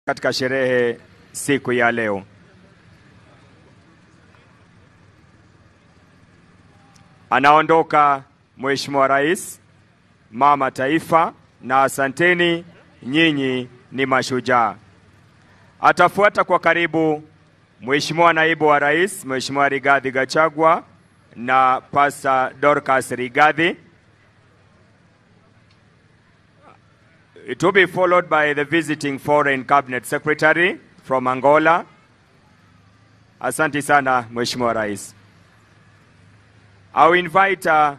katika sherehe siku ya leo. Anaondoka Mheshimiwa Rais, Mama Taifa, na asanteni, nyinyi ni mashujaa. Atafuata kwa karibu Mheshimiwa Naibu wa Rais, Mheshimiwa Rigathi Gachagua na Pastor Dorcas Rigathi. It will be followed by the visiting foreign cabinet secretary from Angola. Asante sana Mheshimiwa Rais. I will invite uh,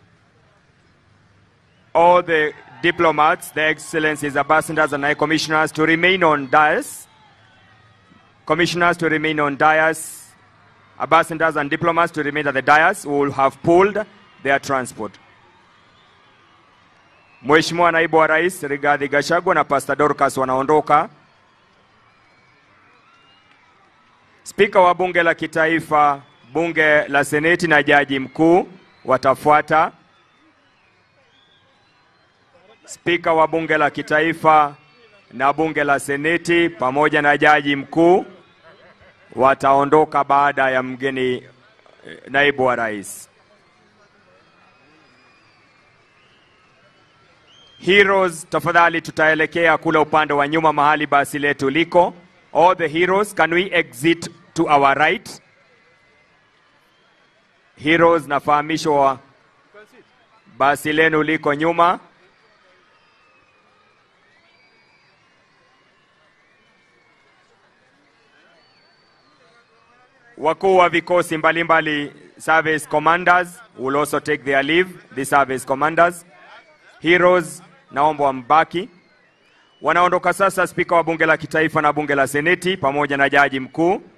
all the diplomats, the excellencies, ambassadors, and high commissioners to remain on dais. Commissioners to remain on dais. Ambassadors and diplomats to remain at the dais who will have pulled their transport. Mheshimiwa Naibu wa Rais Rigathi Gachagua na Pastor Dorcas wanaondoka. Spika wa Bunge la Kitaifa, Bunge la Seneti na Jaji Mkuu watafuata. Spika wa Bunge la Kitaifa na Bunge la Seneti pamoja na Jaji Mkuu wataondoka baada ya mgeni eh, Naibu wa Rais. Heroes, tafadhali tutaelekea kule upande wa nyuma mahali basi letu liko. All the heroes, can we exit to our right? Heroes, nafahamishwa basi lenu liko nyuma. Wakuu wa vikosi mbalimbali, service commanders will also take their leave, the service commanders. Heroes, naomba wambaki. Wanaondoka sasa spika wa bunge la kitaifa na bunge la seneti pamoja na jaji mkuu.